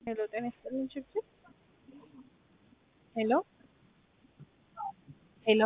ሄሎ ጤና ይስጥልኝ ችግር ሄሎ ሄሎ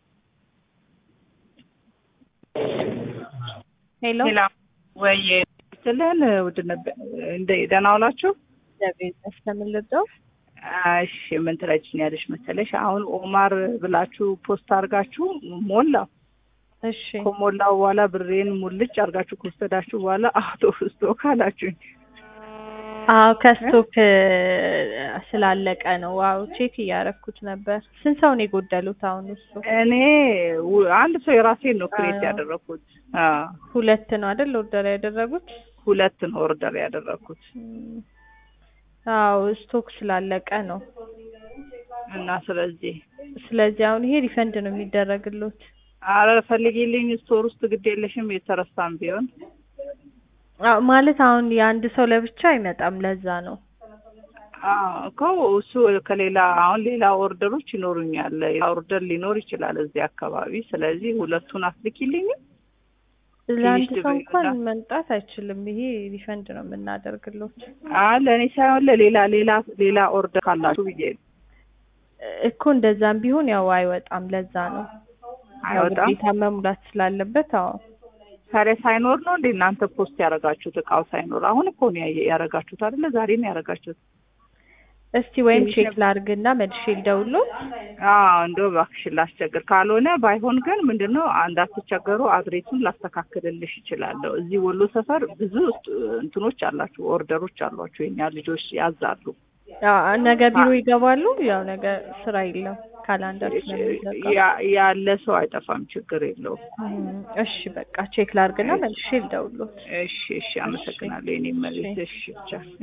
ሄሎ ሌላ ወይ ስልን ውድ ነበር እንደ ደህና ዋላችሁ? እግዚአብሔር ይመስገን ልርዳው? እሺ ምን ትረጅኛለሽ መሰለሽ አሁን ኦማር ብላችሁ ፖስት አድርጋችሁ ሞላው እሺ ከሞላው በኋላ ብሬን ሙልጭ አድርጋችሁ ከወሰዳችሁ በኋላ አውቶ ስቶክ አላችሁኝ። አዎ ከስቶክ ስላለቀ ነው። ዋው ቼክ እያረኩት ነበር። ስንት ሰው ነው የጎደሉት አሁን? እሱ እኔ ው- አንድ ሰው የራሴን ነው ክሬት አዎ። ያደረኩት። አዎ ሁለት ነው አይደል ኦርደር ያደረጉት? ሁለት ነው ኦርደር ያደረኩት እም፣ አዎ ስቶክ ስላለቀ ነው። እና ስለዚህ ስለዚህ አሁን ይሄ ሪፈንድ ነው የሚደረግሉት። አረ ፈልጊልኝ ስቶር ውስጥ ግድ የለሽም የተረሳም ቢሆን አዎ ማለት አሁን የአንድ ሰው ለብቻ አይመጣም። ለዛ ነው። አዎ እኮ እሱ ከሌላ አሁን ሌላ ኦርደሮች ይኖሩኛል። ሌላ ኦርደር ሊኖር ይችላል እዚህ አካባቢ። ስለዚህ ሁለቱን አስልኪልኝ። ለአንድ ትንሽ ሰው እንኳን ድብና- መምጣት አይችልም። ይሄ ሪፈንድ ነው የምናደርግሎት አይ ለእኔ ሳይሆን ለሌላ ሌላ ሌላ ኦርደር ካላችሁ ብዬ ነው። እኮ እንደዛም ቢሆን ያው አይወጣም። ለዛ ነው ያው አይወጣም። ግዴታ መሙላት ስላለበት። አዎ ታዲያ ሳይኖር ነው እንዴ እናንተ ፖስት ያደረጋችሁት? እቃው ሳይኖር አሁን እኮ ነው ያየ- ያደረጋችሁት አይደለ? ዛሬ ነው ያደረጋችሁት። እስቲ ወይም ትንሽ ቼክ ነበር። ላርግና መልሼ ልደውልዎት። አዎ እንደው እባክሽን ላስቸግር። ካልሆነ ባይሆን ግን ምንድን ነው እንዳትቸገሩ አድሬሱን ላስተካክልልሽ እችላለሁ። እዚህ ወሎ ሰፈር ብዙ እንትኖች አላችሁ፣ ኦርደሮች አሏችሁ። የኛ ልጆች ያዛሉ። አዎ ነገ ቢሮ ይገባሉ። ያው ነገ ስራ የለም ካላንደር ስለሚዘጋ። ያ- ያለ ሰው አይጠፋም፣ ችግር የለውም። እም፣ እሺ በቃ ቼክ ላርግና መልሼ ልደውልዎት። እሺ እሺ፣ አመሰግናለሁ። የኔ መልስ። እሺ ብቻ